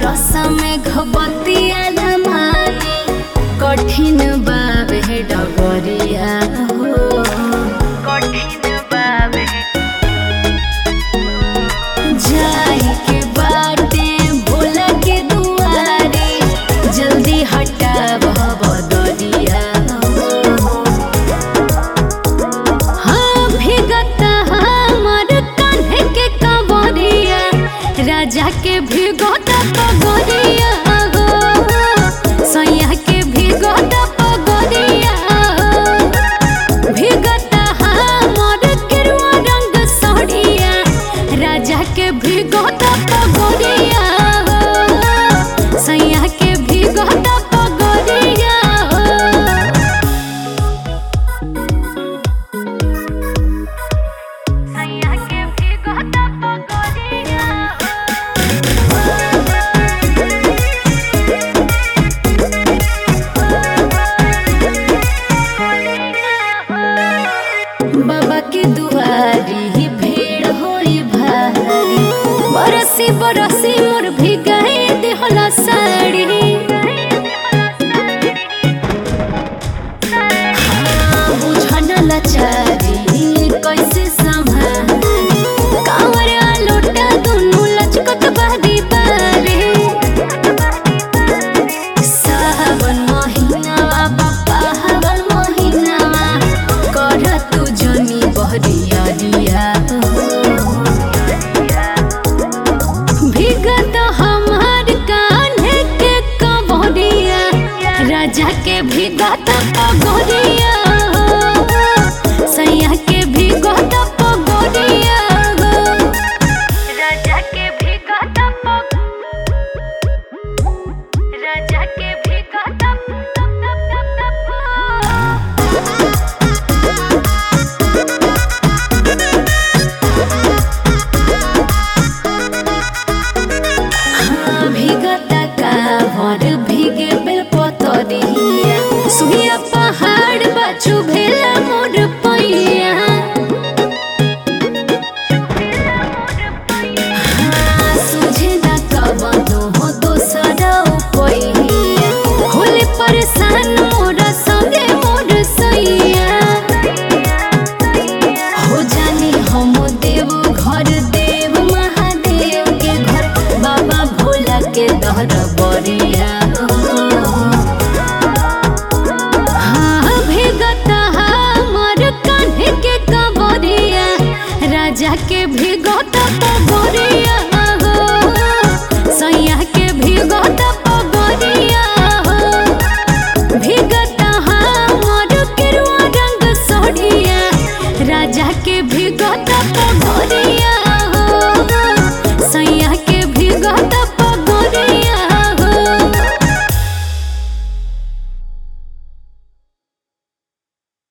बरसा में घबतिया लमानी कठिन बाबे डगरिया हो कठिन बाबे जाई के बाटे भोला के दुआरे जल्दी हटाव बदरिया हो हाँ भीगता हमर कान्हे के कबरिया राजा के भीगता पगरिया हो सैया के भीगता पगरिया हो भीगता हमर गेरुआ रंग साड़िया राजा के भीगता पगरिया हो सैया के भीगता पगरिया हो सैया के भीगता पगरिया बाबा के दुआरी भीड़ होई भारी बरसी बरसी मोर भी गए देहला साड़ी हाँ, बुझन लाचारी कैसे संभाली कांवरिया लोटा दुनू लचकत बारी बारी सावन महिनावा बापा हवन महिनावा कर तू जनी बहरिया रिया